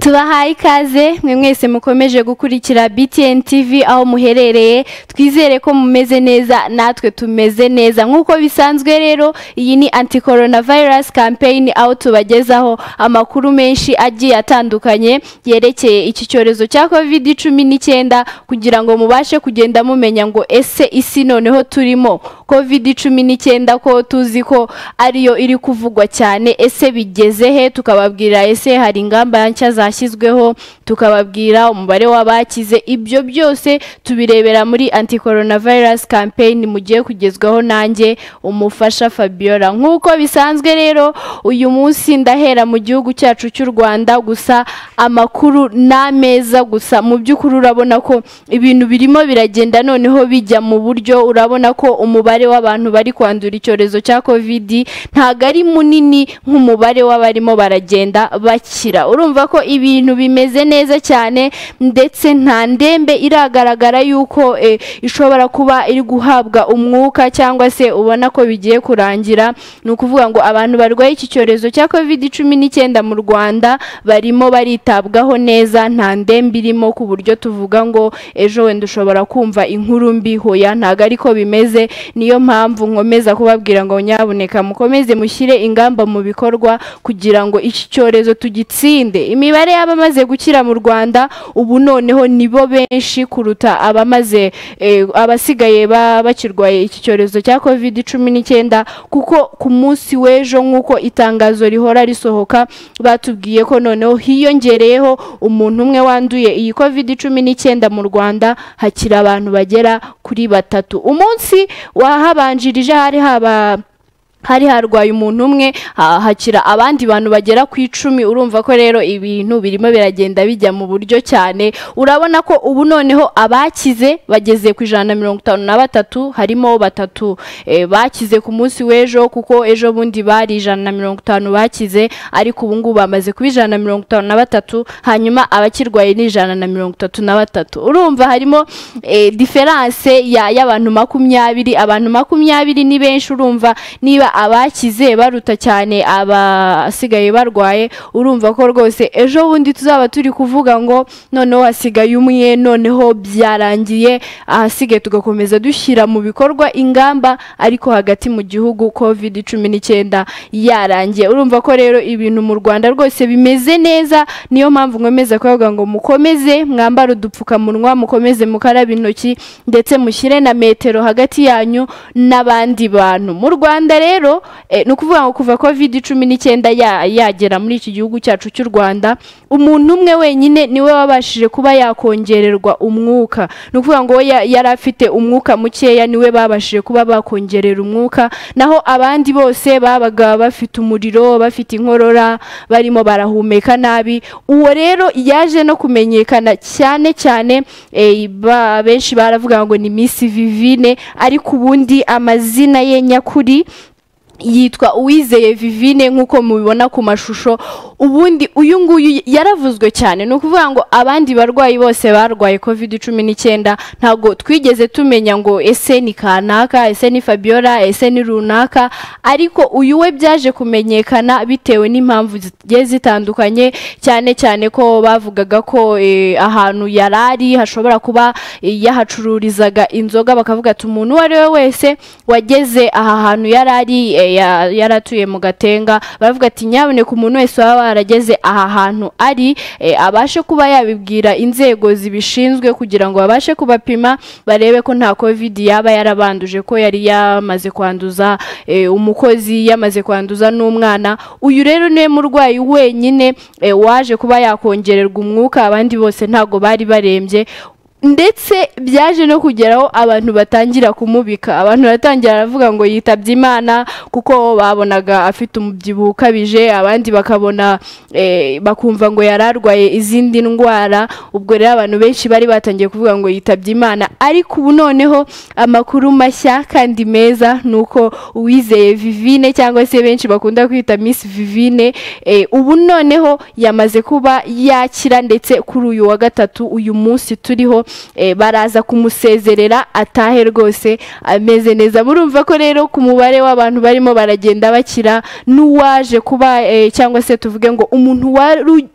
tubahaye ikaze mwe mwese mukomeje gukurikira BTN TV aho muherereye twizere ko mumeze neza natwe tumeze neza nk'uko bisanzwe rero iyi ni anti coronavirus campaign aho tubagezaho amakuru menshi agiye atandukanye yerekeye iki cyorezo cya covid cumi n'icyenda kugira ngo mubashe kugenda mumenya ngo ese isi noneho turimo covid cumi n'icyenda ko tuzi ko ariyo iri kuvugwa cyane ese bigeze he tukababwira ese hari ingamba nshya zashyizweho tukababwira umubare w'abakize ibyo byose tubirebera muri anti coronavirus campaign mugiye kugezwaho nanjye umufasha Fabiola nk'uko bisanzwe rero uyu munsi ndahera mu gihugu cyacu cy'u Rwanda gusa amakuru n'ameza gusa mu by'ukuri urabona ko ibintu birimo biragenda noneho bijya mu buryo urabona ko umubare w'abantu bari kwandura icyorezo cya covid ntago ari munini nk'umubare w'abarimo baragenda bakira urumva ko ibintu bimeze neza cyane ndetse nta ndembe iragaragara yuko eh, ishobora kuba iri guhabwa umwuka cyangwa se ubona ko bigiye kurangira ni ukuvuga ngo abantu barwaye iki cyorezo cya covid cumi n'icyenda mu rwanda barimo baritabwaho neza nta ndembe irimo ku buryo tuvuga ngo ejo wenda ushobora kumva inkuru mbi hoya ntago ariko bimeze niyo mpamvu nkomeza kubabwira ngo nyabuneka mukomeze mushyire ingamba mu bikorwa kugira ngo iki cyorezo tugitsinde imibare y'abamaze gukira mu rwanda ubu noneho nibo benshi kuruta abamaze eh, abasigaye ba- bakirwaye iki cyorezo cya covid cumi n'icyenda kuko ku munsi w'ejo nk'uko itangazo rihora risohoka batubwiye ko noneho hiyongereyeho umuntu umwe wanduye iyi covid cumi n'icyenda mu rwanda hakiri abantu bagera kuri batatu umunsi wahabanjirije hari haba hari harwaye umuntu umwe ha- hakira abandi bantu bagera ku icumi urumva ko rero ibintu birimo biragenda bijya mu buryo cyane urabona ko ubu noneho abakize bageze ku ijana na mirongo itanu na batatu harimo batatu eh, bakize ku munsi w'ejo kuko ejo bundi bari ijana na mirongo itanu bakize ariko ubu ngubu bamaze kuba ijana na mirongo itanu na batatu hanyuma abakirwaye ni ijana na mirongo itatu na batatu urumva harimo eh, diferanse ya- y'abantu makumyabiri abantu makumyabiri ni benshi urumva niba abakize baruta cyane abasigaye barwaye urumva ko rwose ejo bundi tuzaba turi kuvuga ngo noneho hasigaye umwe noneho byarangiye ahasigaye tugakomeza dushyira mu bikorwa ingamba ariko hagati mu gihugu covid cumi n'icyenda yarangiye urumva ko rero ibintu mu rwanda rwose bimeze neza niyo mpamvu nkomeza kuvuga ngo mukomeze mwambare udupfukamunwa mukomeze mukarabe intoki ndetse mushyire na metero hagati yanyu n'abandi bantu mu rwanda rero eh, ni ukuvuga ngo kuva covid cumi n'icyenda ya- yagera muri iki gihugu cyacu cy'u rwanda umuntu umwe wenyine niwe wabashije kuba yakongererwa umwuka ni ukuvuga ngo we ya- yari afite umwuka mukeya niwe babashije kuba bakongerera umwuka naho abandi bose babaga bafite umuriro bafite inkorora barimo barahumeka nabi uwo rero yaje no kumenyekana cyane cyane eh, ba- benshi baravuga ngo ni miss vivine ariko ubundi amazina ye nyakuri yitwa uwizeye vivine nk'uko mubibona ku mashusho ubundi uyu nguyu yaravuzwe cyane ni ukuvuga ngo abandi barwayi bose barwaye covid cumi n'icyenda ntabwo twigeze tumenya ngo ese ni kanaka ese ni fabiola ese ni runaka ariko uyu we byaje kumenyekana bitewe n'impamvu zigiye zitandukanye cyane cyane ko bavugaga ko eh, ahantu yari ari hashobora kuba eh, yahacururizaga inzoga bakavuga ati umuntu uwo ari we wese wageze aha hantu yari ari eh, ya- yari atuye mu gatenga baravuga ati nyaboneka umuntu wese waba warageze aha hantu ari eh, abashe kuba yabibwira inzego zibishinzwe kugira ngo babashe kubapima barebe ko nta covid yaba yarabanduje ko yari yamaze kwanduza eh, umukozi yamaze kwanduza n'umwana uyu rero niwe murwayi wenyine eh, waje kuba yakongererwa umwuka abandi bose ntabwo bari barembye ndetse byaje no kugeraho abantu batangira kumubika abantu baratangira baravuga ngo yitabye imana kuko babonaga afite umubyibuho ukabije abandi bakabona eh, bakumva ngo yari arwaye izindi ndwara ubwo rero abantu benshi bari batangiye kuvuga ngo yitabye imana ariko ubu noneho amakuru mashya kandi meza ni uko uwizeye vivine cyangwa se benshi bakunda kwita miss vivine eh, ubu noneho yamaze kuba yakira ndetse kuri uyu wa gatatu uyu munsi turiho eh, baraza kumusezerera atahe rwose ameze neza murumva ko rero ku mubare w'abantu barimo baragenda bakira n'uwaje kuba eh, cyangwa se tuvuge ngo umuntu wari u-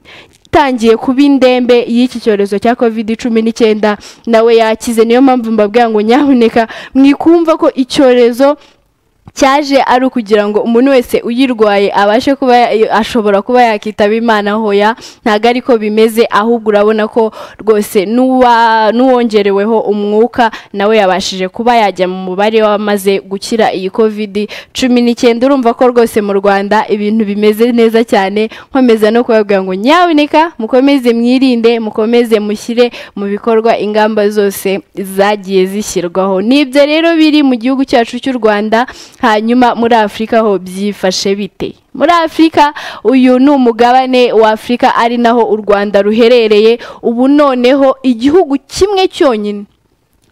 utangiye kuba indembe y'iki cyorezo cya covid cumi n'icyenda nawe yakize niyo mpamvu mbabwira ngo nyamuneka mwikumva ko icyorezo cyaje ari ukugira ngo umuntu wese uyirwaye abashe kuba ashobora kuba yakitaba imana hoya ntabwo ariko bimeze ahubwo urabona ko rwose n'uwa- n'uwongereweho umwuka nawe yabashije kuba yajya mu mubare w'abamaze gukira iyi covid cumi n'icyenda urumva ko rwose mu rwanda ibintu bimeze neza cyane nkomeza no kubabwira ngo nyaboneka mukomeze mwirinde mukomeze mushyire mu bikorwa ingamba zose zagiye zishyirwaho nibyo rero biri mu gihugu cyacu cy'u rwanda hanyuma muri afurika ho byifashe bite muri afurika uyu ni umugabane wa afurika ari naho u rwanda ruherereye ubu noneho igihugu kimwe cyonyine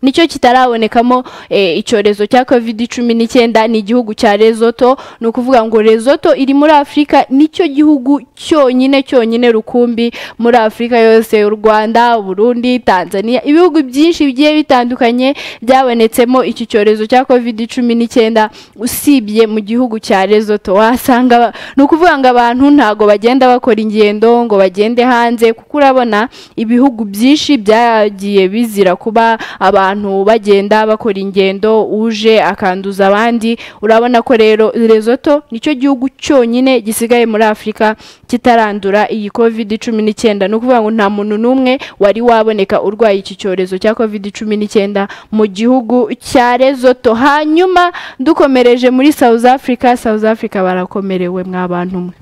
nicyo kitarabonekamo eh, icyorezo cya covid cumi n'icyenda ni igihugu cya Lesotho ni ukuvuga ngo Lesotho iri muri afurika nicyo gihugu cyonyine cyonyine rukumbi muri afurika yose u rwanda burundi tanzania ibihugu byinshi bigiye bitandukanye byabonetsemo iki cyorezo cya covid cumi n'icyenda usibye mu gihugu cya Lesotho wasanga ba- ni ukuvuga ngo abantu ntago bagenda bakora ingendo ngo bagende hanze kuko urabona ibihugu byinshi byagiye bizira kuba abantu bagenda bakora ingendo uje akanduza abandi urabona ko rero Lesotho nicyo gihugu cyonyine gisigaye muri Afurika kitarandura iyi covid cumi n'icyenda ni ukuvuga ngo nta muntu n'umwe wari waboneka urwaye iki cyorezo cya covid cumi n'icyenda mu gihugu cya Lesotho hanyuma dukomereje muri South Africa South Africa barakomerewe mwabantu mwe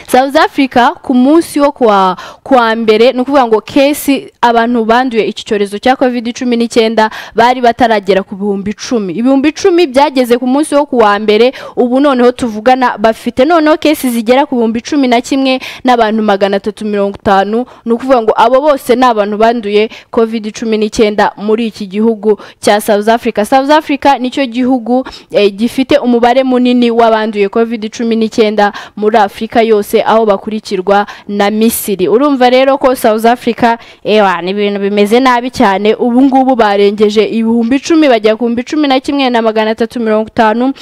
South Africa ku munsi wo kuwa kuwa mbere ni ukuvuga ngo kesi abantu banduye iki cyorezo cya covid cumi n'icyenda bari bataragera ku bihumbi icumi ibihumbi icumi byageze ku munsi wo kuwa mbere ubu noneho tuvugana bafite noneho kesi zigera ku bihumbi cumi na kimwe n'abantu magana atatu mirongo itanu ni ukuvuga ngo abo bose ni abantu banduye covid cumi n'icyenda muri iki gihugu cya South Africa South Africa nicyo gihugu eh, gifite umubare munini w'abanduye covid cumi n'icyenda muri Afurika yose aho bakurikirwa na Misiri urumva rero ko South Africa ewa ni ibintu bimeze nabi cyane ubu ngubu barengeje ibihumbi icumi bajya ku bihumbi cumi na kimwe na magana atatu mirongo itanu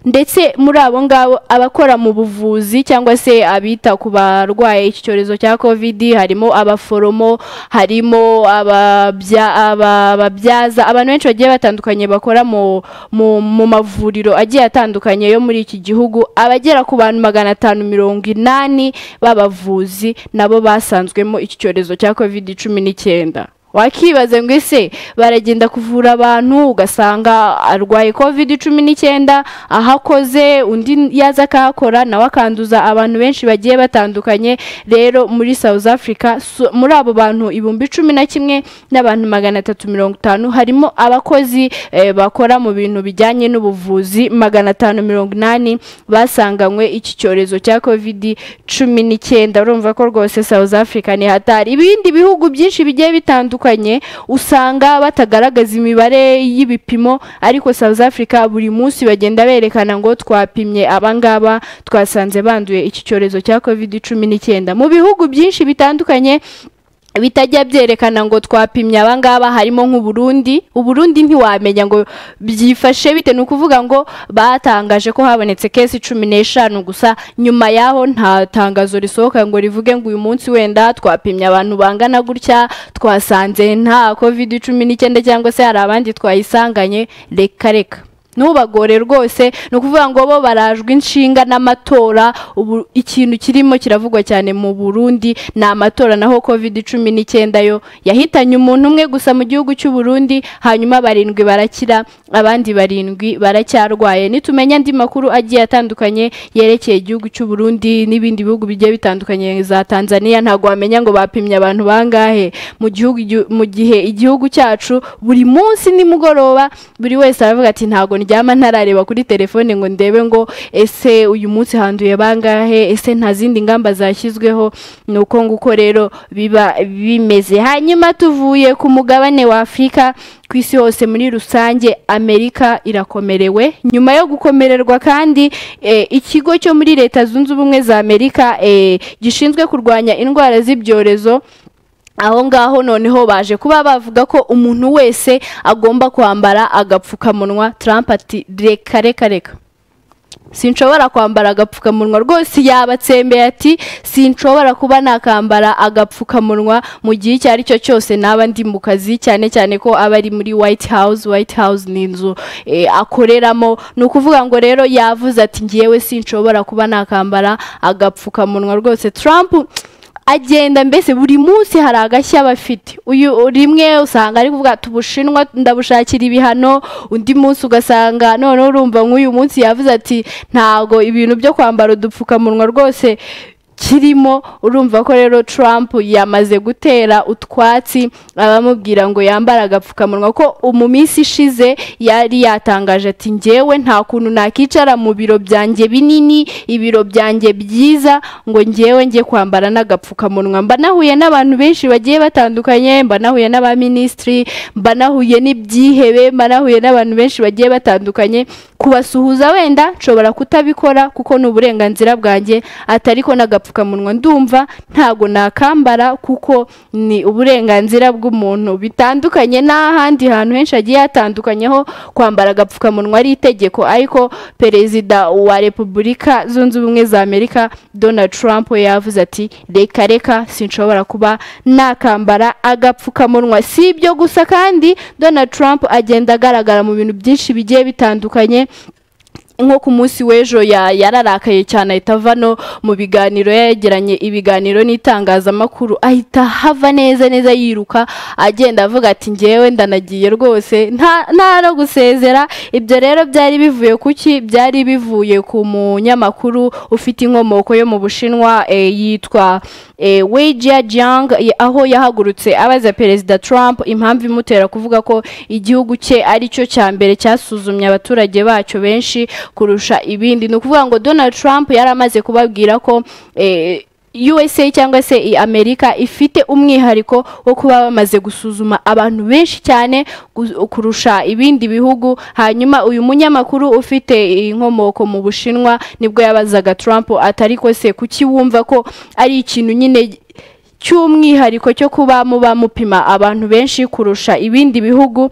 ndetse muri abo ngabo abakora mu buvuzi cyangwa se abita ku barwaye iki cyorezo cya covid harimo abaforomo harimo ababya- aba- ababyaza abantu benshi bagiye batandukanye bakora mu, mu, mu mavuriro agiye atandukanye yo muri iki gihugu abagera ku bantu magana atanu mirongo inani b'abavuzi nabo basanzwemo iki cyorezo cya covid cumi n'icyenda wakibaza ngo ese baragenda kuvura abantu ugasanga arwaye covid cumi n'icyenda ahakoze undi yaza akahakora nawe akanduza abantu benshi bagiye batandukanye rero muri south africa so- muri abo bantu ibihumbi cumi na kimwe n'abantu magana atatu mirongo itanu harimo abakozi eh, bakora mu bintu bijyanye n'ubuvuzi magana atanu mirongo inani basanganywe iki cyorezo cya covid cumi n'icyenda urumva ko rwose south africa ni hatari ibindi bihugu byinshi bigiye bitandukanye usanga batagaragaza imibare y'ibipimo ariko south africa buri munsi bagenda berekana ngo twapimye abangaba twasanze banduye iki cyorezo cya covid cumi n'icyenda mu bihugu byinshi bitandukanye bitajya byerekana ngo twapimye abangaba harimo nk'uburundi uburundi ntiwamenya ngo byifashe bite ni ukuvuga ngo batangaje ko habonetse kesi cumi n'eshanu gusa nyuma yaho nta tangazo risohoka ngo rivuge ngo uyu munsi wenda twapimye abantu bangana gutya twasanze nta covid cumi n'icyenda cyangwa se hari abandi twayisanganye reka reka ntubagore rwose ni ukuvuga ngo bo barajwe inshinga n'amatora ubu ikintu kirimo kiravugwa cyane mu burundi ni amatora naho covid cumi n'icyenda yo yahitanye umuntu umwe gusa mu gihugu cy'u Burundi hanyuma barindwi barakira abandi barindwi baracyarwaye nitumenya andi makuru agiye atandukanye yerekeye igihugu cy'u Burundi n'ibindi bihugu bigiye bitandukanye za tanzania ntabwo wamenya ngo bapimye abantu bangahe mu gihugu igio- mu gihe igihugu cyacu buri munsi nimugoroba buri wese aravuga ati ntabwo ndyama ntarareba kuri telefone ngo ndebe ngo ese uyu munsi handuye bangahe ese nta zindi ngamba zashyizweho ni uko nguko rero biba bimeze hanyuma tuvuye ku mugabane wa afurika ku isi hose muri rusange amerika irakomerewe nyuma yo gukomererwa kandi eh, ikigo cyo muri leta zunze ubumwe za amerika eh, gishinzwe kurwanya indwara z'ibyorezo aho ngaho noneho baje kuba bavuga ko umuntu wese agomba kwambara agapfukamunwa Trump ati reka reka reka sinshobora kwambara agapfukamunwa rwose yabatsembeye ati sinshobora kuba nakambara agapfukamunwa mu gihe icyo ari cyo cyose naba ndi mu kazi cyane cyane ko aba ari muri white house white house ni inzu eh, akoreramo ni ukuvuga ngo rero yavuze ati ngewe sinshobora kuba nakambara agapfukamunwa rwose trump agenda mbese buri munsi hari agashya aba afite uyu rimwe usanga ari kuvuga ati ubushinwa ndabushakira ibihano undi munsi ugasanga noneho urumva nk'uyu munsi yavuze ati ntabwo ibintu byo kwambara udupfukamunwa rwose kirimo urumva ko rero Trump yamaze gutera utwatsi abamubwira ngo yambara agapfukamunwa ko mu minsi ishize yari yatangaje ati ngewe nta kuntu nakicara mu biro byanjye binini ibiro byanjye byiza ngo ngewe njye kwambara n'agapfukamunwa mba nahuye n'abantu benshi bagiye batandukanye mba nahuye n'abaminisitiri mba nahuye n'ibyihebe mba nahuye n'abantu benshi bagiye batandukanye kubasuhuza wenda nshobora kutabikora kuko ni uburenganzira bwanjye atari ko n'agapfukamunwa agapfukamunwa ndumva ntago nakambara kuko ni uburenganzira bw'umuntu bitandukanye n'ahandi hantu henshi hagiye hatandukanyeho kwambara agapfukamunwa ari itegeko ariko perezida wa repubulika zunze ubumwe za amerika donald trump we yavuze ati reka reka sinshobora kuba nakambara agapfukamunwa si ibyo gusa kandi donald trump agenda agaragara mu bintu byinshi bigiye bitandukanye nko ku munsi w'ejo yararakaye cyane ahita ava no mu biganiro yegeranye ibiganiro n'itangazamakuru ahita hava neza neza yiruka agenda avuga ati ngewe ndanagiye rwose nta no gusezera ibyo rero byari bivuye ku ki byari bivuye ku munyamakuru ufite inkomoko yo mu bushinwa yitwa wejia jang aho yahagurutse abaza perezida trump impamvu imutera kuvuga ko igihugu cye ari cyo cya mbere cyasuzumye abaturage bacyo benshi kurusha ibindi ni ukuvuga ngo donald trump yari amaze kubabwira ko USA cyangwa se Amerika ifite umwihariko wo kuba bamaze gusuzuma abantu benshi cyane kurusha ibindi bihugu hanyuma uyu munyamakuru ufite inkomoko mu Bushinwa nibwo yabazaga Trump atari ko se kuki wumva ko ari ikintu nyine cy'umwihariko cyo kuba muba mupima abantu benshi kurusha ibindi bihugu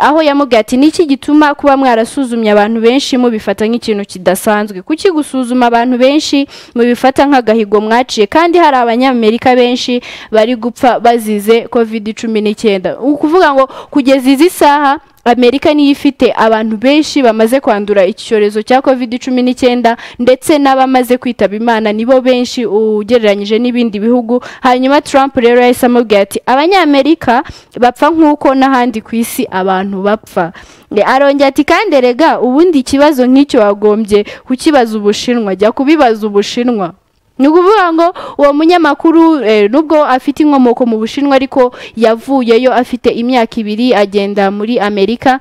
aho yamubwiye ati niki gituma kuba mwarasuzumye abantu benshi mubifata nk'ikintu kidasanzwe kuki gusuzuma abantu benshi mubifata nk'agahigo mwaciye kandi hari abanyamerika benshi bari gupfa bazize kovide cumi n'icyenda ni ukuvuga ngo kugeza izi saha amerika niyo ifite abantu benshi bamaze kwandura iki cyorezo cya covid cumi n'icyenda ndetse n'abamaze kwitaba imana nibo benshi ugereranyije n'ibindi bihugu hanyuma trump rero yahise amubwira ati abanyamerika bapfa nk'uko n'ahandi ku isi abantu bapfa arongera ati kandi rega ubundi ikibazo nk'icyo wagombye kukibaza ubushinwa jya kubibaza ubushinwa ni ukuvuga ngo uwo munyamakuru nubwo afite inkomoko mu bushinwa ariko yavuyeyo afite imyaka ibiri agenda muri amerika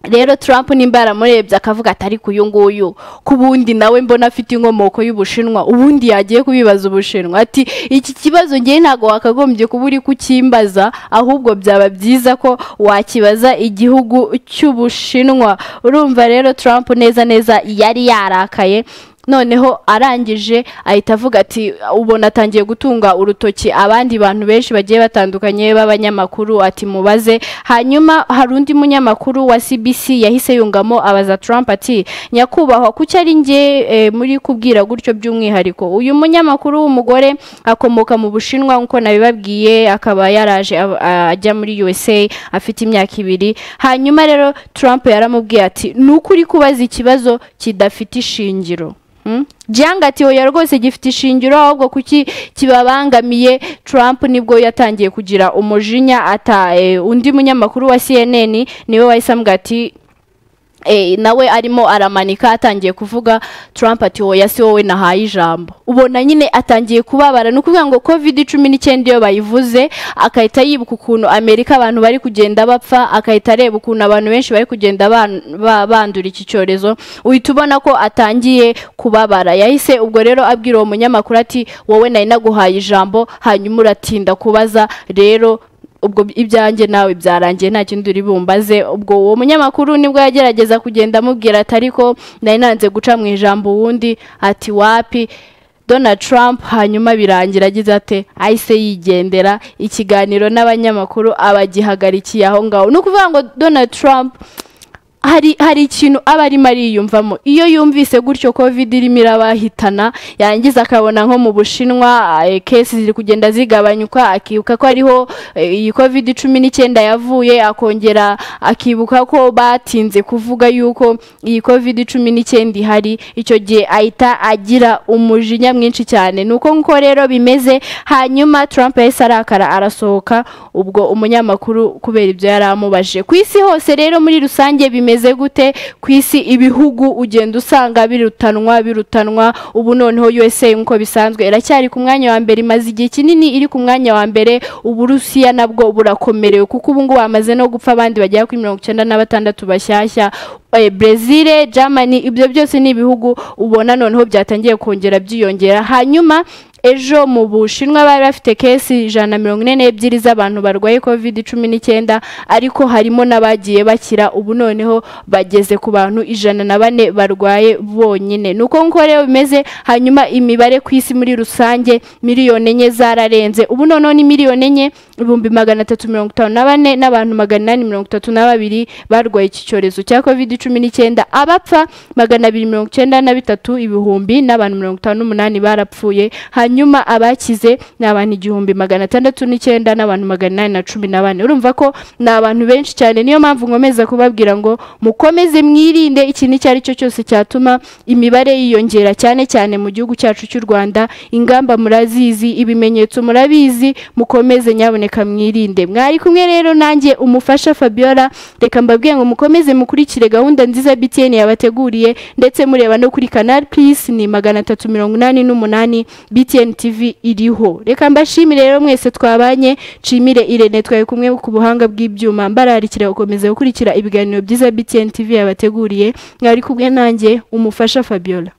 rero Trump nimba yaramurebye akavuga atari ku uyu nguyu ku bundi nawe mbona afite inkomoko y'ubushinwa ubundi yagiye kubibaza ubushinwa ati iki kibazo ngewe ntabwo wakagombye kuba uri kukimbaza ahubwo byaba byiza ko wakibaza igihugu cy'ubushinwa urumva rero Trump neza neza yari yarakaye noneho arangije ahita avuga ati ubona atangiye gutunga urutoki abandi bantu benshi bagiye batandukanye b'abanyamakuru ati mubaze hanyuma hari undi munyamakuru wa cbc yahise yungamo abaza Trump ati nyakubahwa kuki ari nge muri kubwira gutyo by'umwihariko uyu munyamakuru w'umugore akomoka mu bushinwa nk'uko nabibabwiye akaba yaraje ajya muri usa afite imyaka ibiri hanyuma rero Trump yaramubwiye ati ni ukuri kubaza ikibazo kidafite ishingiro jyanga ati oya rwose gifite ishingiro ahubwo kuki kibabangamiye Trump nibwo yatangiye kugira umujinya ata undi munyamakuru wa CNN niwe wahise ambwira ati nawe arimo aramanika atangiye kuvuga Trump ati wowe si wowe nahaye ijambo ubona nyine atangiye kubabara ni ukuvuga ngo covid cumi n'icyenda iyo bayivuze agahita yibuka ukuntu amerika abantu bari kugenda bapfa agahita areba ukuntu abantu benshi bari kugenda bandura iki cyorezo uhita ubona ko atangiye kubabara yahise ubwo rero abwira uwo munyamakuru ati wowe nari naguhaye ijambo hanyuma uratinda kubaza rero ubwo ibyanjye nawe byarangiye nta kindi uri bumbaze ubwo uwo munyamakuru nibwo yagerageza kugenda amubwira ati ariko nari nanze guca mu ijambo uwundi ati wapi Donald Trump hanyuma birangira agize ate ahise yigendera ikiganiro n'abanyamakuru abagihagarikiye aho ngaho ni ukuvuga ngo Donald Trump hari hari ikintu aba arimo ariyumvamo iyo yumvise gutyo covid irimo irabahitana yangiza akabona nko mu bushinwa eh, cases ziri kugenda zigabanyuka akibuka ko ariho eh, iyi covid cumi n'icyenda yavuye akongera akibuka ko batinze kuvuga yuko iyi covid cumi n'icyenda ihari icyo gihe ahita agira umujinya mwinshi cyane ni uko nguko rero bimeze hanyuma trump yahise arakara arasohoka ubwo umunyamakuru kubera ibyo yari amubajije ku isi hose rero muri rusange bimeze bimeze gute ku isi ibihugu ugenda usanga birutanwa birutanwa ubu noneho USA nkuko bisanzwe iracyari ku mwanya wa mbere imaze igihe kinini iri ku mwanya wa mbere uburusiya nabwo burakomerewe kuko ubu ngubu bamaze no gupfa abandi bagera kuri mirongo icyenda na batandatu bashyashya eh, Brezil, Germany ibyo byose ni ibihugu ubona noneho byatangiye kongera byiyongera hanyuma ejo mu bushinwa bari bafite kesi ijana na mirongo ine n'ebyiri z'abantu barwaye covid cumi n'icyenda ariko harimo n'abagiye bakira ubu noneho bageze ku bantu ijana na bane barwaye bonyine ni uko nguko rero bimeze hanyuma imibare ku isi muri rusange miliyoni enye zararenze ubu noneho ni miliyoni enye ibihumbi magana atatu mirongo itanu na bane n'abantu magana inani mirongo itatu na babiri barwaye iki cyorezo cya covid cumi n'icyenda abapfa magana abiri mirongo icyenda na bitatu ibihumbi n'abantu mirongo itanu n'umunani barapfuye hanyuma abakize ni abantu igihumbi magana atandatu n'icyenda n'abantu magana inani na cumi na bane urumva ko ni abantu benshi cyane niyo mpamvu nkomeza kubabwira ngo mukomeze mwirinde ikintu icyo ari cyo cyose cyatuma imibare yiyongera cyane cyane mu gihugu cyacu cy'u rwanda ingamba murazizi ibimenyetso murabizi mukomeze nyaboneka mwirinde mwari kumwe rero nanjye umufasha fabiola reka mbabwiye ngo mukomeze mukurikire gahunda nziza btn yabateguriye ndetse mureba no kuri canal plus ni magana atatu mirongo inani n'umunani btn btn tv iriho reka mbashimire rero mwese twabanye nshimire irene twaye kumwe ku buhanga bw'ibyuma mbararikira gukomeza gukurikira ibiganiro byiza btn tv yabateguriye mwari kumwe nanjye umufasha fabiola